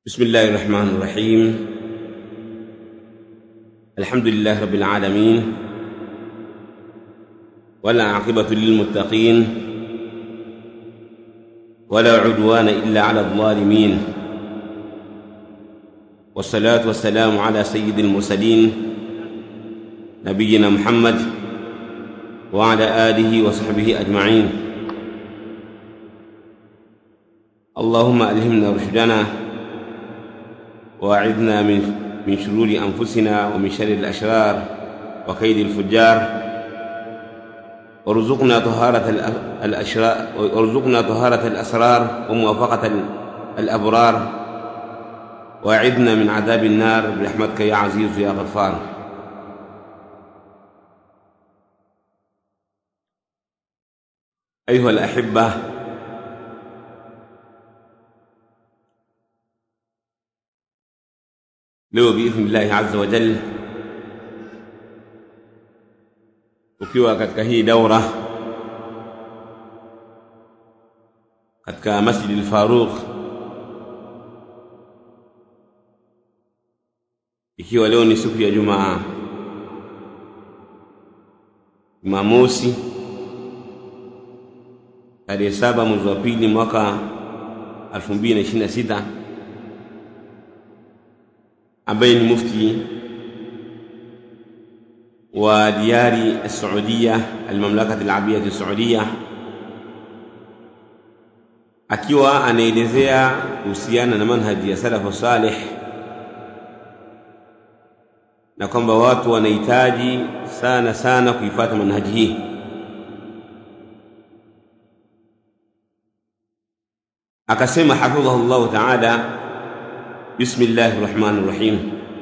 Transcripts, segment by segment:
بسم الله الرحمن الرحيم الحمد لله رب العالمين ولا عاقبة للمتقين ولا عدوان إلا على الظالمين والصلاة والسلام على سيد المرسلين نبينا محمد وعلى آله وصحبه أجمعين اللهم ألهمنا رشدنا وأعذنا من من شرور أنفسنا ومن شر الأشرار وكيد الفجار وارزقنا طهارة الأشرار وارزقنا طهارة الأسرار وموافقة الأبرار وأعذنا من عذاب النار برحمتك يا عزيز يا غفار أيها الأحبة leo biidhnillahi azza wa jal ukiwa katika hii daura katika masjidi al-Faruq ikiwa leo ni siku ya Jumaa Jumamosi tarehe saba mwezi wa pili mwaka 2026 ambaye ni mufti wa diyari Saudia almamlakati alabiyati Saudia akiwa anaelezea kuhusiana na manhaji ya salafu salih na kwamba watu wanahitaji sana sana kuifuata manhaji hii akasema hafidhahu llahu taala بسم الله الرحمن الرحيم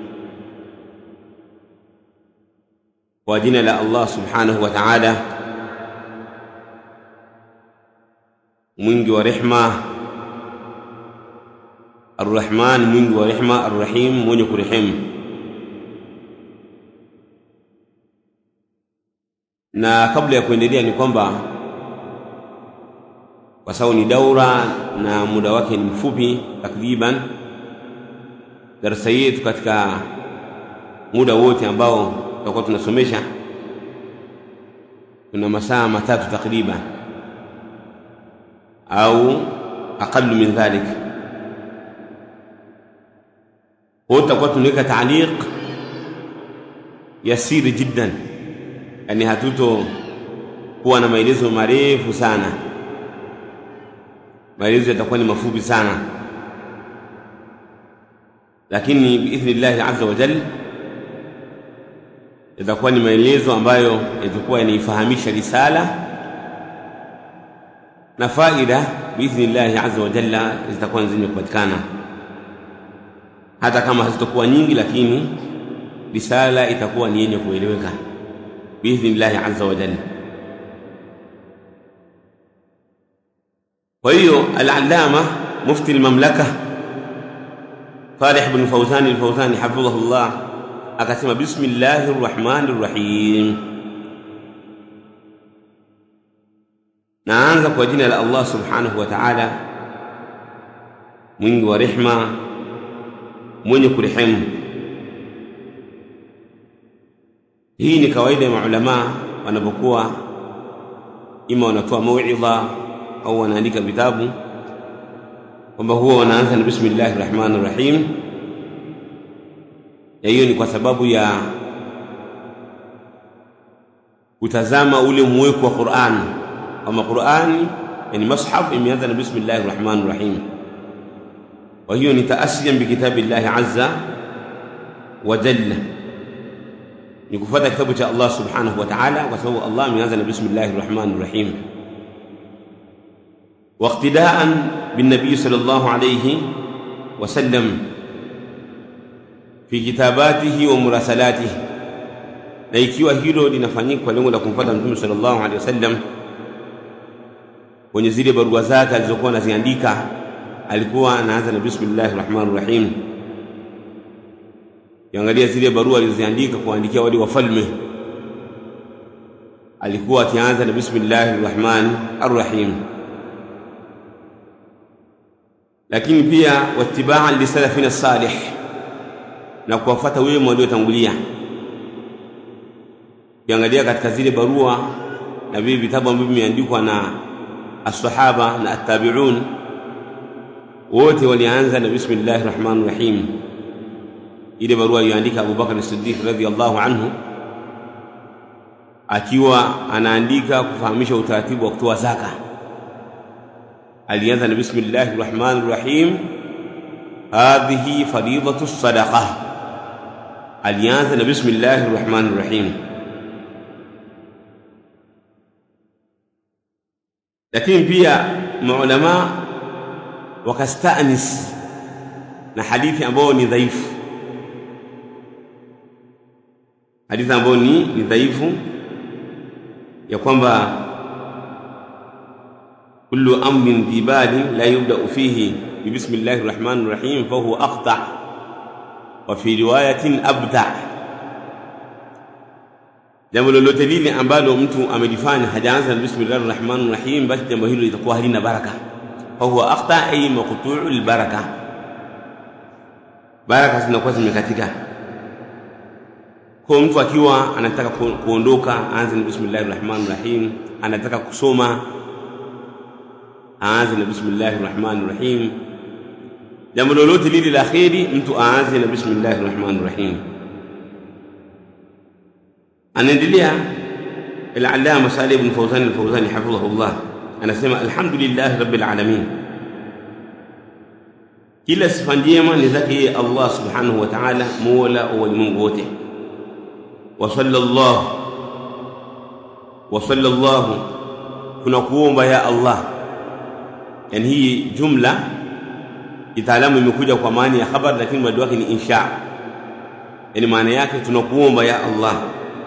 وجنا لا الله سبحانه وتعالى mwingi wa rehma arrahman mwingi wa rehma arrahim mwenye kurehemu na kabla ya kuendelea ni kwamba kwa sababu ni daura na muda wake ni mfupi takriban darasa yetu katika muda wote ambao tutakuwa tunasomesha tuna masaa matatu takriban au aqallu min dhalik kwa tutakuwa tunaweka taaliq yasiri jiddan yani hatuto kuwa na maelezo marefu sana maelezo yatakuwa ni mafupi sana lakini biidhnillahi azza wa jal yatakuwa ni maelezo ambayo yatakuwa yanaifahamisha risala na faida biidhnillahi azza wa jalla zitakuwa zenye kupatikana hata kama hazitakuwa nyingi lakini risala itakuwa ni yenye kueleweka biidhnillahi azza wa jalla kwa hiyo al-allama mufti al-mamlaka Salih bin Fawzan al-Fawzani hafidhahullah akasema bismillahir rahmanir rahim, naanza kwa jina la Allah subhanahu wa ta'ala mwingi wa rehma mwenye kurehemu. Hii ni kawaida ya maulamaa wanapokuwa ima wanatoa mauidha au wanaandika vitabu kwamba huwa wanaanza na bismillahir rahmanir rahim na hiyo ni kwa sababu ya kutazama ule mweko wa Qur'an kama Qur'ani yani mashaf imeanza na bismillahir rahmanir rahim kwa hiyo ni taasiyan bi kitabillahi azza wa jalla ni kufuata kitabu cha Allah subhanahu wa ta'ala kwa sababu Allah ameanza na bismillahir rahmanir rahim واقتداء بالنبي صلى الله عليه وسلم في كتاباته ومراسلاته na ikiwa hilo linafanyika kwa lengo la kumfuata mtume sallallahu alaihi wasallam kwenye zile barua zake alizokuwa anaziandika alikuwa anaanza na bismillahir rahmanir rahim kiangalia zile barua alizoziandika kuandikia wale wafalme alikuwa akianza na bismillahir rahmanir rahim lakini pia wattibaan lisalafina salih na kuwafuata wema waliotangulia ukiangalia katika zile barua na vile vitabu ambavyo vimeandikwa na asahaba na attabiun wote walianza na bismillahi rahmani rahim ile barua iliyoandika abubakar siddiq radhiallahu anhu akiwa anaandika kufahamisha utaratibu wa kutoa zaka alianza na bismillahi rahmani rahim hadhihi faridatu sadaqa alianza na bismillahi rahmani rahim lakini pia maulama wakastanis na hadithi ambayo ni dhaifu hadithi ambayo ni, ni dhaifu ya kwamba kullu amrin dhi balin la yubda'u fihi bibismillahi rahmani rahim fahuwa aqta wa fi riwayatin abda jambo lolote lile ambalo mtu amelifanya hajaanza na bismillahi rahmani rahim basi jambo hilo litakuwa halina baraka fahuwa aqta ay maqtu'u albaraka baraka zinakuwa zimekatika kwa mtu akiwa anataka kuondoka aanze na bismillahi rahmani rahim anataka kusoma aanze na bismillahi rahmani rahim jambo lolote lile la kheri mtu aanze na bismillahi rahmani rahim anaendelea al-allama Salih ibn Fawzan al-Fawzani hafidhahullah anasema alhamdulillah rabbil alamin kila sifa njema ni zake yeye Allah subhanahu wa ta'ala mola wa walimwengu wote wa sallallahu wa sallallahu tunakuomba ya Allah yani hii jumla kitaalamu imekuja kwa maana ya khabar lakini mradi wake ni insha yani maana yake tunakuomba ya Allah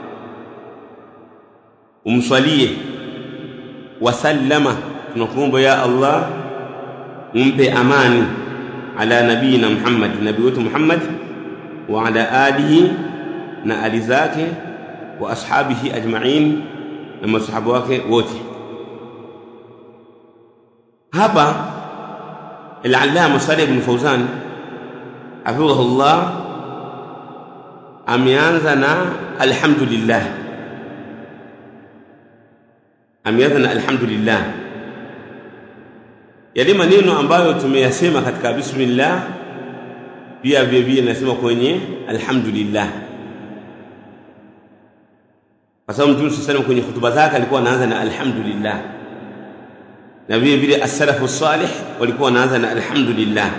umswalie wasallama tunakuomba ya Allah umpe amani ala nabiyina Muhammad nabii wetu Muhammad wa ala alihi na ali zake wa ashabihi ajma'in na masahaba wake wote hapa al-allama Salih ibn Fawzan hafidhahullah ameanza na alhamdulillah ameanza na alhamdulillah yale maneno ambayo tumeyasema katika bismillah pia vile vile nasema kwenye alhamdulillah kwa sababu mtume sallallahu kwenye hutuba zake alikuwa anaanza na alhamdulillah na vile vile as-salafu salih walikuwa wanaanza na alhamdulillah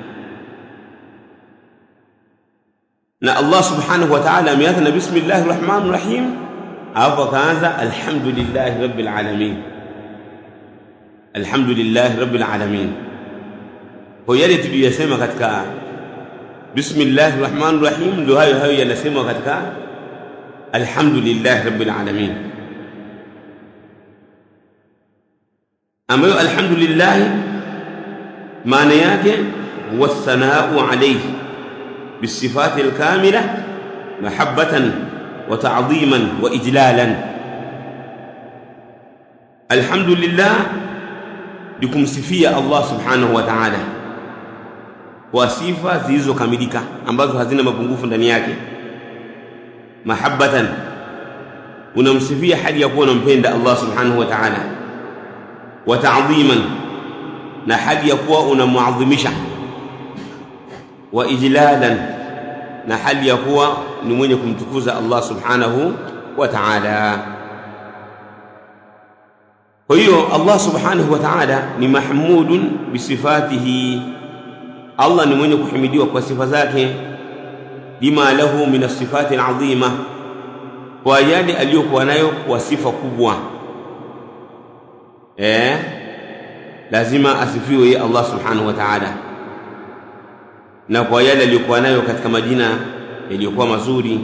na Allah subhanahu wa ta'ala ameanza na bismillahir rahmanir rahim hapo akaanza alhamdulillahi rabbil alamin alhamdulillahi rabbil alamin kwa yale tuliyosema katika bismillahir rahmanir rahim ndio hayo hayo yanasema katika alhamdulillahi rabbil alamin ambayo alhamdulillah maana yake huwa sanau alayhi بالصفات الكاملة محبة وتعظيما وإجلالا الحمد لله لكم سفية الله سبحانه وتعالى وصفة زيزو كاملika ambazo hazina mapungufu ndani yake mahabbatan unamsifia hali ya kuwa unampenda Allah subhanahu wa ta'ala wa ta'dhiman na hali ya kuwa unamuadhimisha wa ijlalan na hali ya kuwa ni mwenye kumtukuza Allah subhanahu wa ta'ala kwa hiyo Allah subhanahu wa ta'ala ni mahmudun bisifatihi Allah ni mwenye kuhimidiwa kwa sifa zake lima lahu min as-sifati al-azima kwa yale aliyokuwa nayo kwa sifa kubwa eh lazima asifiwe Allah subhanahu wa ta'ala na kwa yale aliyokuwa nayo katika majina yaliyokuwa mazuri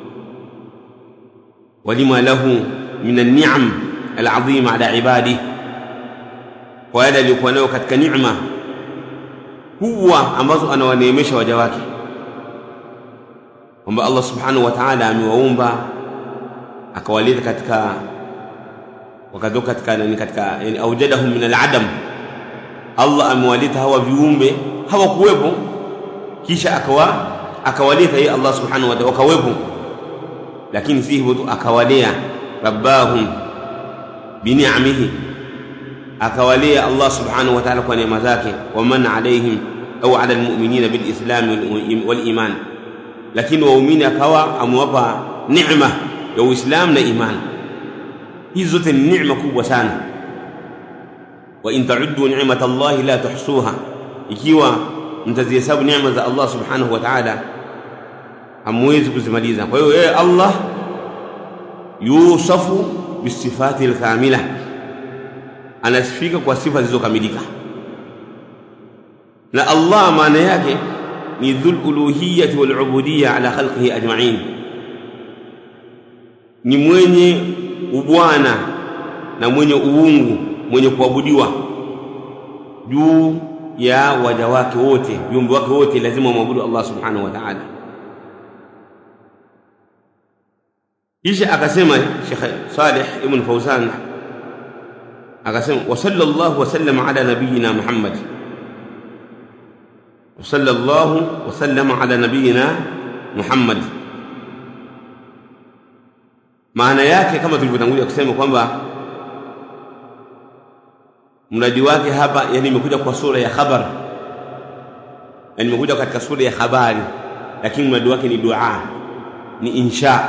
walima lahu min an-ni'am al-'azima ala ibadi kwa yale aliyokuwa nayo katika neema kubwa ambazo anawaneemesha waja wake kwamba Allah subhanahu wa ta'ala amewaumba akawaleta katika wakatoka katika yani katika yani aujadahum min al-'adam Allah amewaleta hawa viumbe hawakuwepo kisha akawa akawaleta yeye Allah subhanahu wa ta'ala wakawepo lakini si hivyo tu akawalea rabbahum bini'amihi akawalea Allah subhanahu wa ta'ala kwa neema zake wa man alaihim au ala almu'minina bilislam wal iman lakini waumini akawa amewapa neema ya uislamu na iman hizi zote ni neema kubwa sana wa in ta'uddu ni'mata Allah la tuhsuha ikiwa mtazihesabu neema za Allah subhanahu wa ta'ala hamwezi kuzimaliza kwa hiyo yeye Allah yusafu bisifati alkamila anasifika kwa sifa zilizokamilika na Allah maana yake ni dhul uluhiyyati wal ubudiyya ala khalqihi ajma'in ni mwenye ubwana na mwenye uungu mwenye kuabudiwa juu ya waja wake wote viumbe wake wote lazima wamwabudu Allah subhanahu wa ta'ala kisha akasema Sheikh Saleh ibn Fawzan akasema wa sallallahu wa sallama ala nabiyyina Muhammad wa sallallahu wa sallama ala nabiyyina Muhammad maana yake kama tulivyotangulia kusema kwamba mradi wake hapa yani imekuja kwa sura ya khabar yani imekuja katika sura ya habari lakini mradi wake ni dua ni insha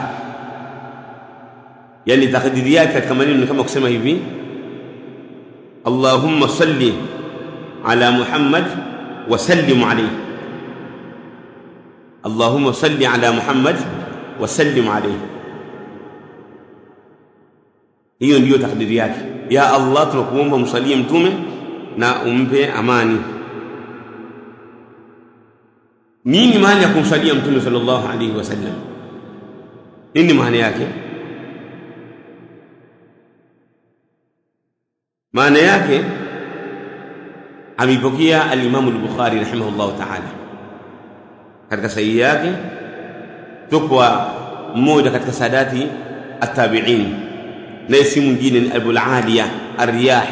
yani takdiri yake katika maneno ni kama kusema hivi Allahumma salli ala Muhammad wa sallim alayhi Allahumma salli ala Muhammad wa sallim alayhi hiyo ndiyo takdiri yake ya Allah tunakuomba msalie mtume na umpe amani nini maana ya kumsalia mtume sallallahu alaihi wasallam nini maana yake maana yake ameipokea al-Imam al-Bukhari rahimahullahu ta'ala katika sahihi yake tukwa mmoja katika sadati at-tabi'in naye si mwingine ni Abul Aliya Ar-Riyah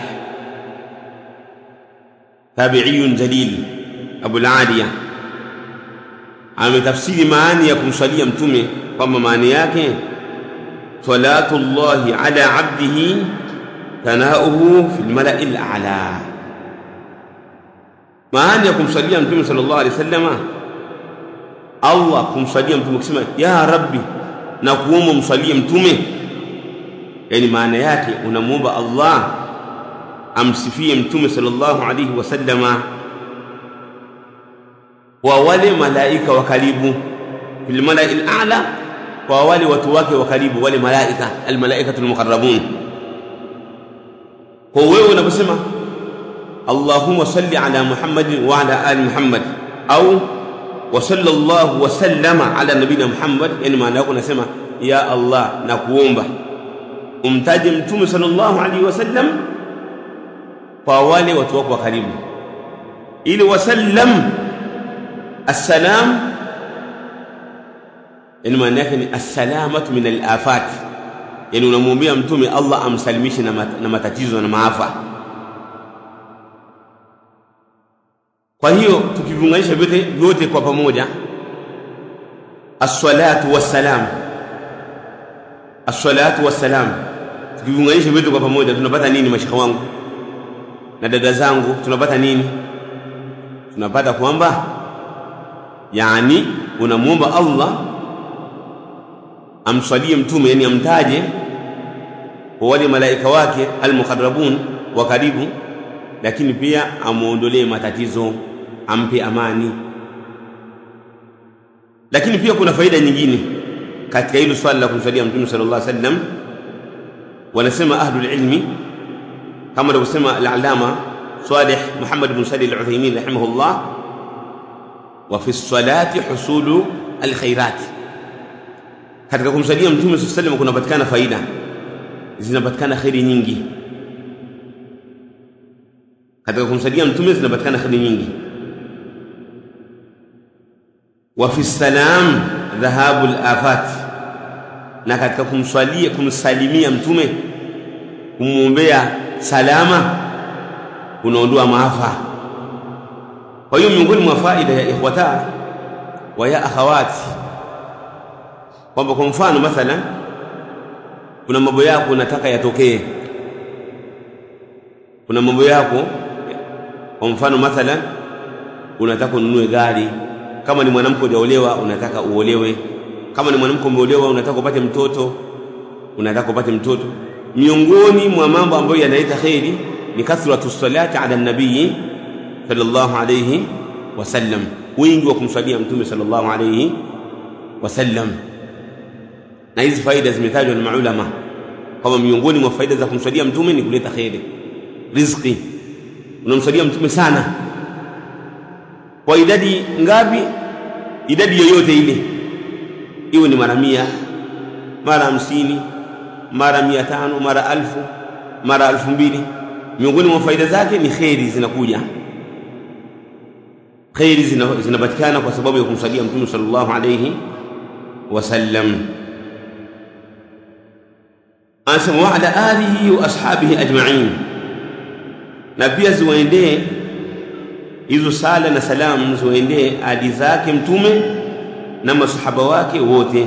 tabi'iyun jalil Abul Aliya ametafsiri maana ya kumswalia mtume kwamba maana yake salatullahi ala abdihi thanauhu fi lmalai lala maana ya kumswalia mtume sallallahu alaihi wasallama allah kumswalia mtume kusema ya rabbi na kuomba mswalie mtume yani maana yake unamwomba allah amsifie mtume sallallahu alaihi wasallama kwa wale malaika wa karibu fil malai al-a'la kwa wale watu wake wa karibu wale malaika al-malaikatu al-muqarrabun kwa wewe unaposema Allahumma salli ala Muhammadin wa ala ali Muhammad au wa sallallahu wa sallama ala nabina Muhammad yani maana yako unasema ya Allah na kuomba umtaje mtume sallallahu alaihi wasallam kwa wale watu wako wa karibu ili wasallam السلام yani maana yake ni assalamatu min alafat yani unamwombea mtume Allah amsalimishe na, mat, na matatizo na maafa kwa hiyo tukiviunganisha vyote vyote kwa pamoja as-salatu was-salam as-salatu was-salam tukiviunganisha vyote kwa pamoja tunapata nini mashaka wangu na dada zangu tunapata nini tunapata kwamba yani unamwomba Allah amswalie mtume yani amtaje kwa wale malaika wake almuqarrabun wa karibu lakini pia amuondolee matatizo ampe amani lakini pia kuna faida nyingine katika hilo swali la kumswalia mtume sallallahu alaihi wasallam wanasema ahlul ilmi kama alivyosema al-allama Salih Muhammad bin Salih al-Uthaymeen rahimahullah وفي الصلاة حصول الخيرات katika kumsalia mtume saa salam kunapatikana faida zinapatikana kheri nyingi katika kumsalia mtume zinapatikana kheri nyingi wa fi salam dhahabu lafat na katika kumswalia kumsalimia mtume kumwombea salama kunaondoa maafa kwa hiyo miongoni mwa faida ya ikhwata wa ya akhawati kwamba kwa mfano mathalan kuna mambo yako unataka yatokee kuna mambo yako kwa mfano mathalan unataka ununue gari kama ni mwanamke hujaolewa unataka uolewe kama ni mwanamke umeolewa unataka upate mtoto unataka upate mtoto miongoni mwa mambo ambayo yanaleta kheri ni kathratu salati ala nabii sallallahu alayhi wasallam wingi wa kumswalia mtume sallallahu alayhi wasallam na hizi faida zimetajwa na maulama kama miongoni mwa faida za kumswalia mtume ni kuleta kheri riziki unamswalia mtume sana kwa idadi ngapi idadi yoyote ile iwe ni mara mia mara hamsini mara mia tano mara alfu mara alfu mbili miongoni mwa faida zake ni kheri zinakuja kheri zinapatikana zina kwa sababu ya kumsalia mtume sallallahu alayhi wasallam anasema wa ala alihi wa ashabihi ajma'in na pia ziwaendee hizo sala na salamu ziwaendee ali zake mtume na masahaba wake wote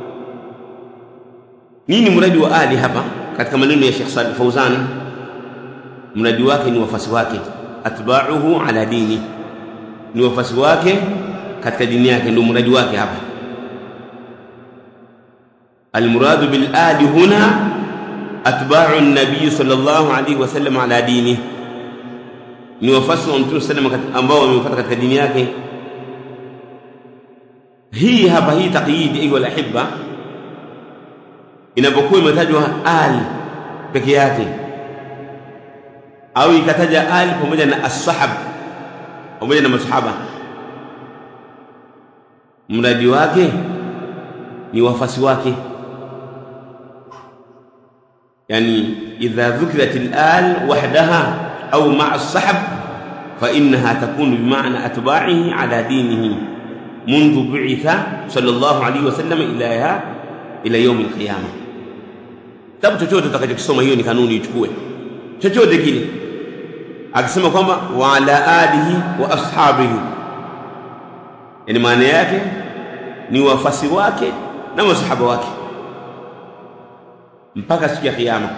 nini mradi wa ali hapa katika maneno ya Sheikh Salih Fauzan mradi wake ni wafasi wake atba'uhu ala dini ni wafasi wake katika dini yake ndio mradi wake hapa المراد بالآل هنا أتباع النبي صلى الله عليه وسلم على دينه ni wafasi wa mtume sallam ambao wamefuata katika dini yake hii hapa hii taqyid ayu alahibba inapokuwa imetajwa al peke yake au ikataja al pamoja na as-sahab pamoja na masahaba mradi wake ni wafasi wake yani idha dhukirat al-al wahdaha أو مع الصحب فإنها تكون بمعنى أتباعه على دينه منذ بعث صلى الله عليه وسلم إلى إلى يوم القيامة tabu chochote utakachokisoma hiyo ni kanuni ichukue chochote kile akisema kwamba wa ala alihi wa ashabihi yani maana yake ni wafasi wake na masahaba wake mpaka siku ya kiyama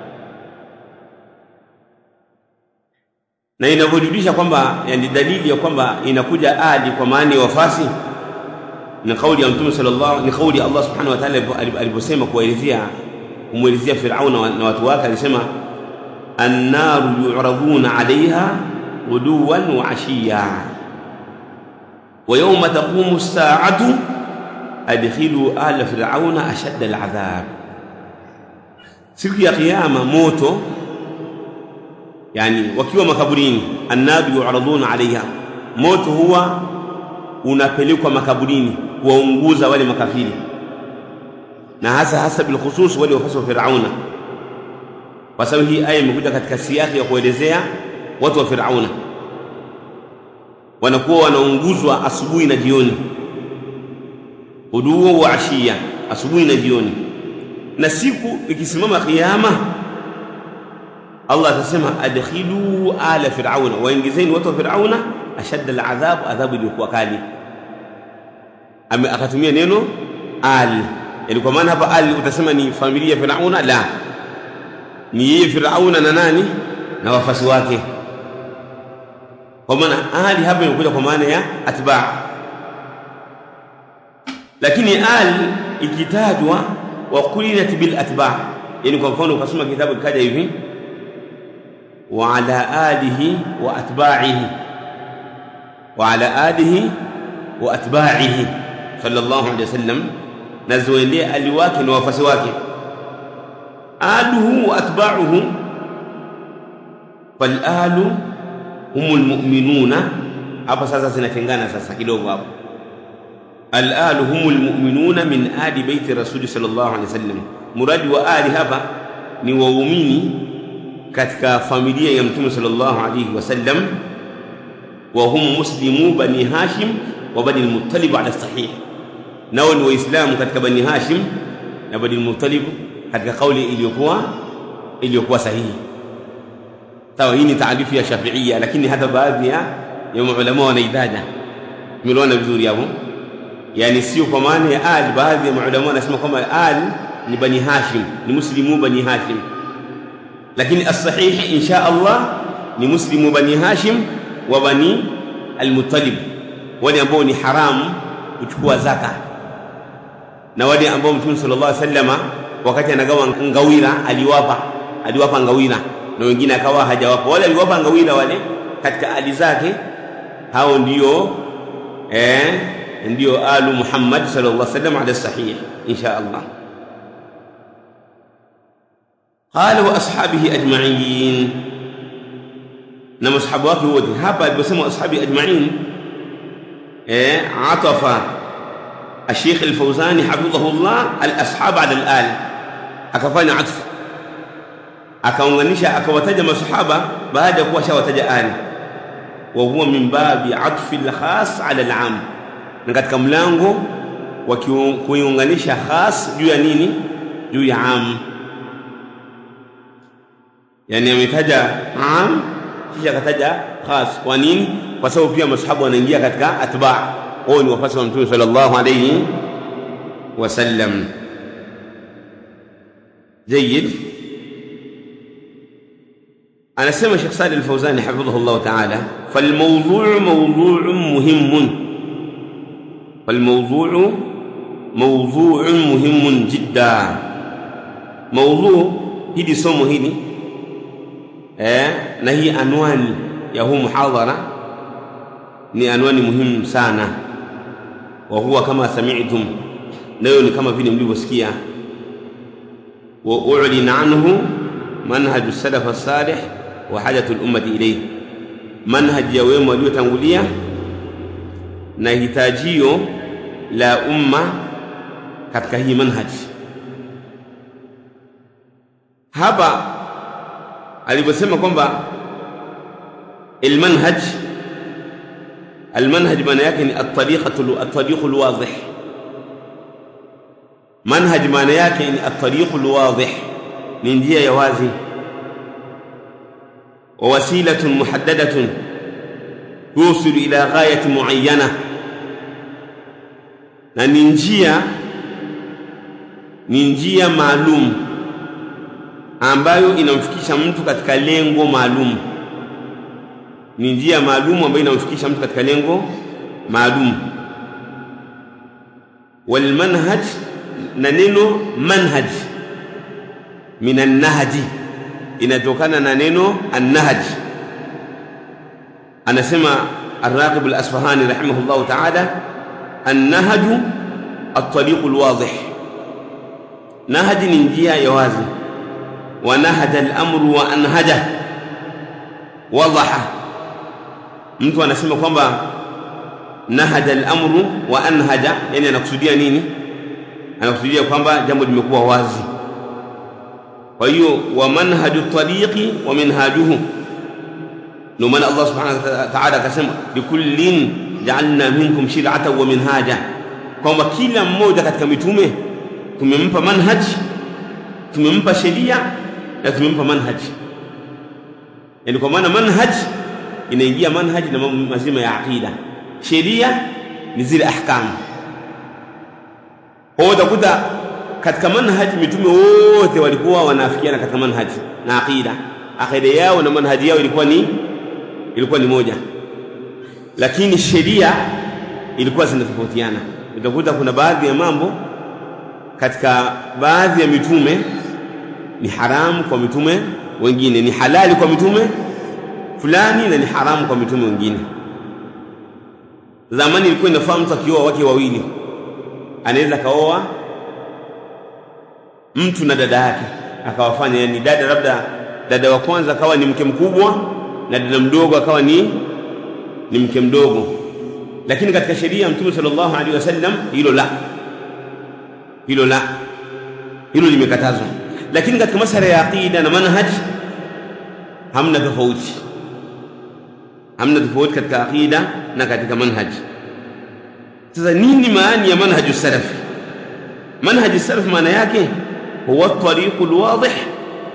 na inavyojulisha kwamba yani dalili ya kwamba inakuja ali kwa maana ya wafasi ni kauli ya mtume sallallahu ni kauli ya Allah subhanahu wa ta'ala aliposema kuwaelezea kumwelezea Firauna na watu wake alisema annaru yu'raduna 'alayha ghuduwan wa 'ashiya wa yawma taqumu as-sa'atu adkhilu ala fir'auna ashadda al-'adhab siku ya kiyama moto yani wakiwa makaburini annabi yu'raduna alaiha moto huwa unapelekwa makaburini kuwaunguza wale makafiri na hasa hasa bilkhusus wale wafasi wa Firauna kwa sababu hii aya imekuja katika siyaki ya kuelezea watu wa Firauna wanakuwa wanaunguzwa asubuhi na jioni uduo wa ashia asubuhi na jioni na siku ikisimama kiyama Allah atasema adkhilu ala fir'auna waingizeni watu wa fir'auna ashadda al'adhab adhabu iliyokuwa kali akatumia neno al yani kwa maana hapa al utasema ni familia ya fir'auna la ni yeye fir'auna na nani na wafasi wake kwa maana ali hapa imekuja kwa maana ya atba lakini al ikitajwa wa qulinat bil atba yani kwa mfano ukasoma kitabu kikaja hivi وعلى آله وأتباعه وعلى آله وأتباعه صلى الله عليه وسلم نزويلي ألواك وفسواك آله وأتباعه فالآل هم المؤمنون hapa sasa zinatengana sasa kidogo hapo al humul mu'minuna min ali baiti rasuli sallallahu alaihi wasallam muradi wa ali hapa ni waumini katika familia ya mtume sallallahu alaihi wasallam wa hum muslimu bani hashim wa bani al-muttalib ala sahih nao ni waislamu katika bani hashim na bani al-muttalib katika kauli iliyokuwa iliyokuwa sahihi sawa hii ni taarifu ya shafiia lakini hata baadhi ya ya maulama wanaitaja tumeelewana vizuri hapo yani sio kwa maana ya al baadhi ya maulama wanasema kwamba al ni bani hashim ni muslimu bani hashim lakini as-sahih insha Allah ni muslimu bani hashim wa bani al-muttalib wale ambao ni haramu kuchukua zaka na wale ambao mtume sallallahu alaihi wasallama wakati anagawa ngawira aliwapa aliwapa ngawira na wengine akawa hajawapa wale aliwapa ngawira wale katika ali zake hao ndio eh ndio alu Muhammad sallallahu alaihi wasallam ala sahih insha Allah قال واصحابه اجمعين na masahaba wake wote hapa aliposema ashabi ajma'in eh atafa الشيخ الفوزاني حفظه الله الاصحاب على الال akafanya atfu akaunganisha akawataja masahaba baada ya kuwa shawataja ali wa huwa min babi atfi al-khas ala al-am na katika mlango wa kuiunganisha khas juu ya nini juu ya am yani ametaja am kisha akataja khas kwa nini kwa sababu pia masahaba wanaingia katika atba wao ni wafasi wa mtume sallallahu alayhi wasallam جيد أنا سمع شيخ صالح الفوزاني حفظه الله تعالى فالموضوع موضوع مهم فالموضوع موضوع مهم جدا موضوع هذه somo hili eh na hii anwani ya huu muhadhara ni anwani muhimu sana wa huwa kama sami'tum nayo ni kama vile mlivyosikia وأعلن عنه منهج السلف الصالح وحاجة الأمة إليه منهج ya wema waliotangulia na hitajio la umma katika hii manhaj hapa aliposema kwamba المنهج المنهج maana yake ni at-tariqatu at-tariqu al-wadih manhaj maana yake ni at-tariqu al-wadih ni njia ya wazi wa wasilatun muhaddadatun yusilu ila ghayati muayyana na ni njia ni njia maalum ambayo inamfikisha mtu katika lengo maalum ni njia maalum ambayo inamfikisha mtu katika lengo maalum walmanhaj na neno manhaj min annahji inatokana na neno annahj anasema الراغب الأصفهاني رحمه الله تعالى النهج الطريق الواضح نهج ننجيا يوازي ونهج الأمر وأنهجه وضح mtu anasema kwamba nahaja al-amru wa anhaja yani anakusudia nini anakusudia kwamba jambo limekuwa wazi kwa hiyo wa manhaju tariqi wa minhajuhu ndio maana Allah subhanahu wa ta'ala akasema likullin ja'alna minkum shir'atan wa minhaja kwamba kila mmoja katika mitume tumempa manhaj tumempa sheria na tumempa manhaj yani kwa maana manhaj inaingia manhaj na mambo mazima ya aqida sheria ni zile ahkamu kwa hiyo utakuta katika manhaj mitume wote walikuwa wanaafikiana katika manhaj na aqida aqida yao na manhaji yao ilikuwa ni ilikuwa ni moja lakini sheria ilikuwa zinatofautiana utakuta kuna baadhi ya mambo katika baadhi ya mitume ni haramu kwa mitume wengine ni halali kwa mitume fulani na ni haramu kwa mitume wengine zamani ilikuwa inafaa mtu akioa wake wawili anaweza kaoa mtu na dada yake akawafanya yani dada labda dada wa kwanza akawa ni mke mkubwa na dada mdogo akawa ni ni mke mdogo lakini katika sheria ya mtume sallallahu alaihi wasallam hilo la hilo la hilo limekatazwa lakini katika masala ya aqida na manhaj hamna tofauti hamna tofauti katika aqida na katika manhaj sasa nini maana ya manhaju salaf manhaju salaf maana yake huwa tariqu alwadih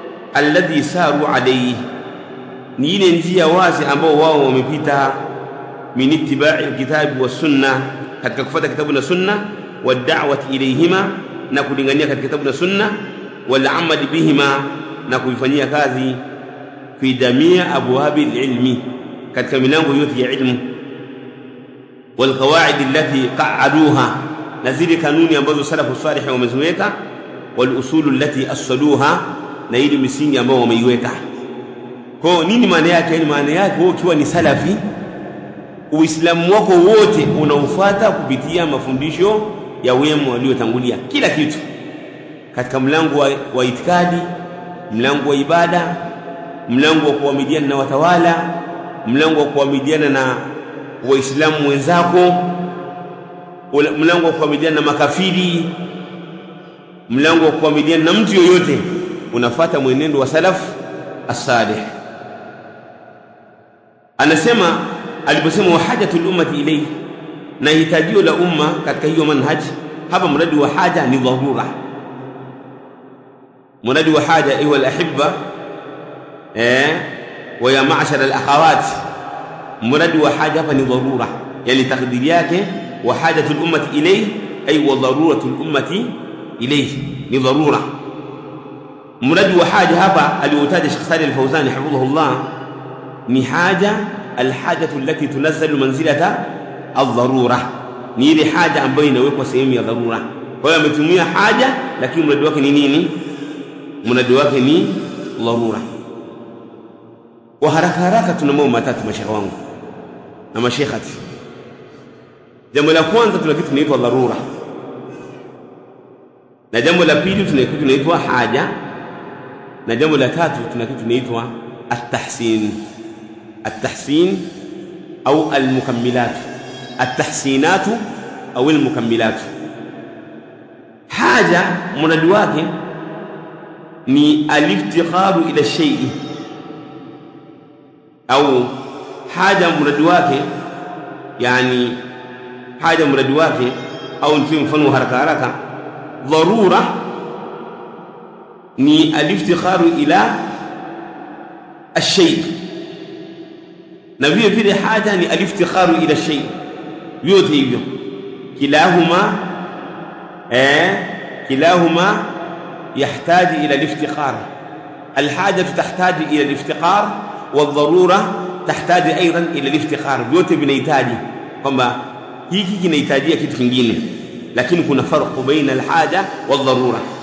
alladhi saru alayhi ni ile njia wazi ambao wao wamepita min ittiba'i alkitabi was sunna katika kufuata kitabu na sunna wad'awati ilayhima na kulingania katika kitabu na sunna wal amal bihima na kuifanyia kazi fi jamia abwabi alilmi katika milango yote ya ilmu wal qawaid allati qa'aduha na zile kanuni ambazo salafu salih wameziweka wal usulu allati assaluha na ile misingi ambayo wameiweka kwa nini maana yake ni maana yake wewe ukiwa ni salafi uislamu wako wote unaufuata kupitia mafundisho ya wema waliotangulia kila kitu katika mlango wa, wa itikadi mlango wa ibada mlango wa kuamiliana na watawala mlango wa kuamiliana na waislamu wenzako mlango wa kuamiliana na makafiri mlango wa kuamiliana na mtu yoyote unafata mwenendo wa salaf as-salih anasema aliposema wa hajatul ummati ilayhi na hitajio la umma katika hiyo manhaji hapa mradi wa haja ni dharura mradi wa haja ayuha alahibba eh wa ya ma'shar alakhawat mradi wa haja hapa ni dharura yani takdiri yake wa hajatul ummati ilayhi ay wa daruratul ummati ilayhi ni dharura mradi wa haja hapa aliotaja Sheikh Salih Al-Fawzani hafidhahullah ni haja alhajatu allati tunazzalu manzilata aldharura ni ile haja ambayo inawekwa sehemu ya dharura kwa hiyo ametumia haja lakini mradi wake ni nini mradi wake ni dharura kwa haraka haraka tuna mambo matatu mashekhe wangu na mashekhati jambo la kwanza tuna kitu kinaitwa dharura na jambo la pili tuna kitu kinaitwa haja na jambo la tatu tuna kitu kinaitwa at-tahsin at-tahsin au al-mukammilat at-tahsinat au al-mukammilat haja mradi wake ni aliftikharu ila shay'i au haja mradi wake yani haja mradi wake au nipe mfano haraka haraka dharura ni aliftikharu ila الشيء na vile vile haja ni aliftikharu ila shay vyote hivyo kilahuma eh kilahuma يحتاج الى الافتقار الحاجه تحتاج الى الافتقار والضروره تحتاج ايضا الى الافتقار vyote vinahitaji kwamba hiki kinahitajia kitu kingine lakini kuna farqu baina alhaja wadharura